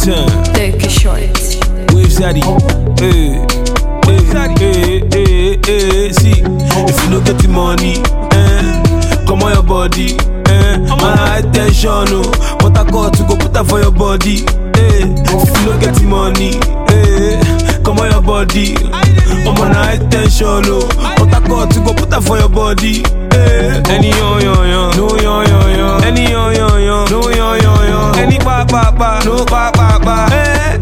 Ten. Dirty shorts. Wave Zaddy. Hey. Hey, hey, hey, hey, see, if you no get the money, eh, come on your body, eh, man, high tension, oh, but I call to go put that for your body, eh, if you no get the money, eh, come on your body, I'm on high tension, oh, but I call to go put that for your body, eh, any yo yo yo, no yo yo yo, any yo yo yo, no yo yo yo, any pa pa pa, no pa pa pa, eh,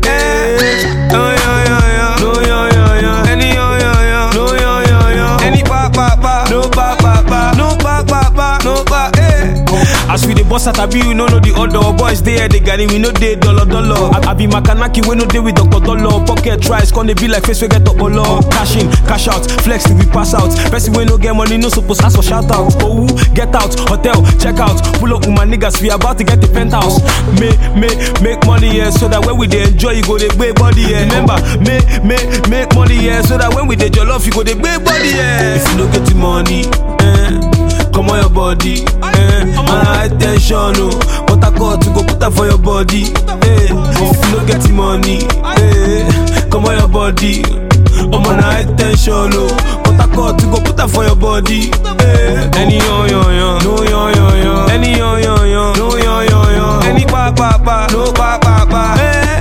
eh, oh yo yo yo, no yo yo yo, any yo yo yo, no yo yo yo, any pa pa pa, no pa pa pa, no pa pa pa, no pa, eh. As we dey bust out, I be you no know the order. Boys dey here, they got it, we no dey dollar dollar. I, I be Makanaki, we no dey with Dr. Dollar. Pocket tries, con dey be like face we get up dollar. Cash in, cash out, flex till we pass out. Person we no get money, no suppose ask for shout out. Oh, woo, get out, hotel, check out. Pull up with my niggas, we about to get the penthouse. Make, make, make money, yeah, so that when we dey enjoy, you go dey gbé body, yeah. Remember, make, make, make money, yeah, so that when we dey jollof, you go dey gbé body, yeah. If you no get the money, eh. Come on your body, eh. Man, high tension, oh. But I call to go put that for your body, eh. If you no get the money, eh. Come on your body, I'm on high tension, oh. But I call to go put that for your body, eh. Any yo yo yo, no yo yo yo. Any yo yo yo, no yo yo yo. Any pa pa pa, no pa pa pa, eh.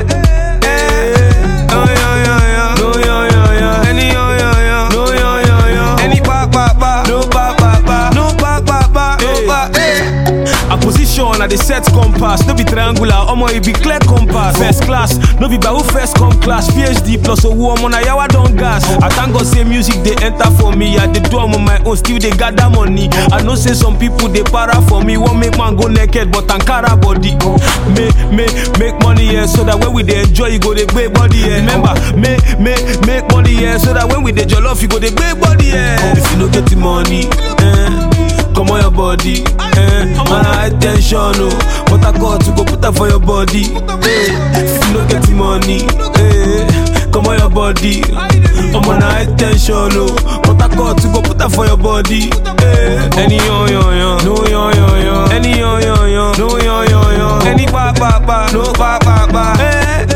eh. Oh, yo, yo, yo. No yo yo yo. Any yo yo yo, no yo yo yo. Any pa pa pa, no pa pa pa, no pa pa pa, no pa, eh. A position at the set compass, no be triangular, omo it be clear compass. First class, no be by who first come class. PhD plus a woman, na yawa don gas. I thank God say music they enter for me. I dey do am on my own, still they gather money. I know say some people they para for me, won't make man go naked, but Ankara body. Make, make, make money, yeah, so that when we dey enjoy, you go dey gbé body, yeah. Remember, make, make, make money, yeah, so that when we dey jollof, you go dey gbé body, yeah. If you no get the money, eh. Come on your body, eh. Man, high tension, oh. But I call to go put that for your body, eh. If you no get the money, eh. Come on your body, I'm on high tension, oh. But I call to go put that for your body, eh. Any yo yo yo, no yo yo yo. Any yo yo yo, no yo yo yo. Any pa pa pa, no pa pa pa, eh.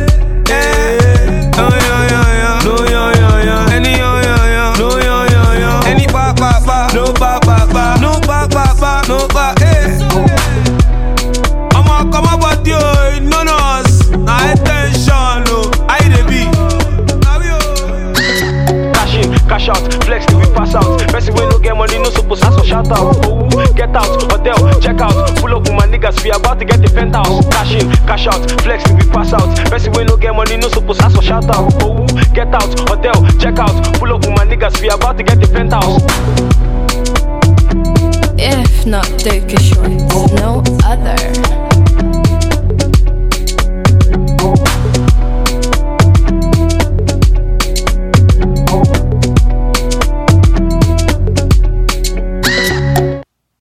eh. Oh yo yo yo, no yo yo yo. Any yo yo yo, no yo yo yo. Any pa pa pa, no pa pa pa, no pa pa pa, no pa, eh. I'ma come up with you, no nos, na high tension, oh. How you dey be? Na we, oh. Cash in, cash out, flex till we pass out. Person we no get money, no suppose ask for shout out. Oh, get out, hotel, check out. Pull up with my niggas, we about to get the penthouse. Cash in, cash out, flex till we pass out. Person we no get money, no suppose ask for shout out. Oh, get out, hotel, check out. Pull up with my niggas, we about to get the penthouse. If not dirty shorts, no other.